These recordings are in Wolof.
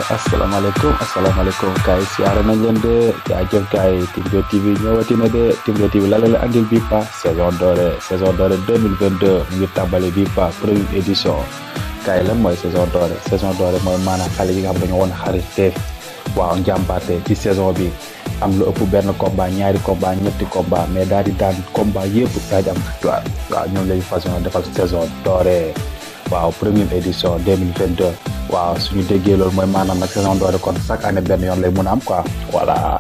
asalaamaaleykum asalaamaaleykum gars yi siyaare nañ leen de jaajëf gars yi Timzo TV ñëwati na de Timzo TV la leen andil bii pa saison dorée saison dorée 2022 mu ngi tàmbali bii pa première édition gars yi lan mooy saison dorée saison dorée mooy maanaam xale yi nga xam dañoo woon xariteef waaw njàmbaate ci saison bi am lu ëpp benn combat ñaari combat ñetti combat mais daal di daan combat yëpp daal di am victoire waaw ñoom lañu façon defal saison dorée waaw première édition 2022 waaw suñu déggee loolu mooy maanaam nag saison dorée kon chaque année benn yoon lay mun a am quoi voilà.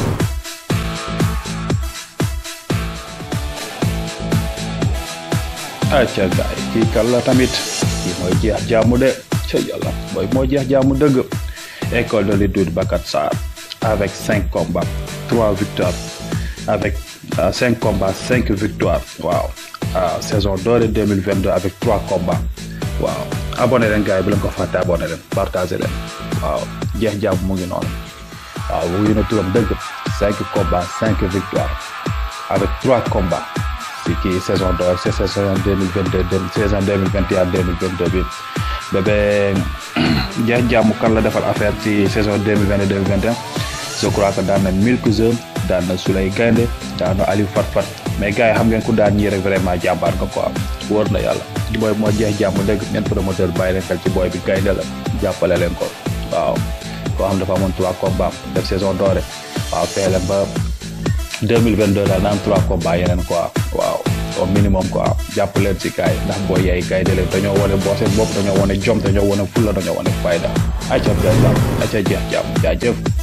acca gaay kii kan la tamit kii mooy jeex jaamu de ca yàlla mooy moo jeex jaamu dëgg école de lutte Doudou Baka Sarr avec cinq combats trois victoires avec euh, cinq combats cinq victoires waaw ah saison dorée 2022 avec trois combats waaw abonné leen gars yi bu leen ko fàtte abonné leen partagé leen waaw jeex jàmm mu ngi noonu waaw wuyu na turam dëgg cinq combats cinq victoires avec trois combats si kii saison dorée c'est saison 2022 saison 2021 2022 bi bébé jeex jàmm kan la defal affaire ci saison 2022 2021 je crois que daan na Milk Zone daan na Souley Gaynde daan na Aliou Fat Fat mais gars yi xam ngeen ku daan ñii rek vraiment jàmbaar nga quoi wóor na yàlla di booy moo jeex jàmm dëgg ngeen promoteur bàyyi leen xel ci booy bi gaynde la jàppale leen ko waaw koo xam dafa amoon trois combats def saison dorée waaw fee leen ba 2022 daal na am trois combats yeneen quoi waaw au minimum quoi jàpp leen si gars yi ndax booy yaay gaynde leen dañoo wane boo seen bopp dañoo wane jom dañoo wane fulla dañoo wane fayda acca jeex jàmm acca jeex jàmm jaajëf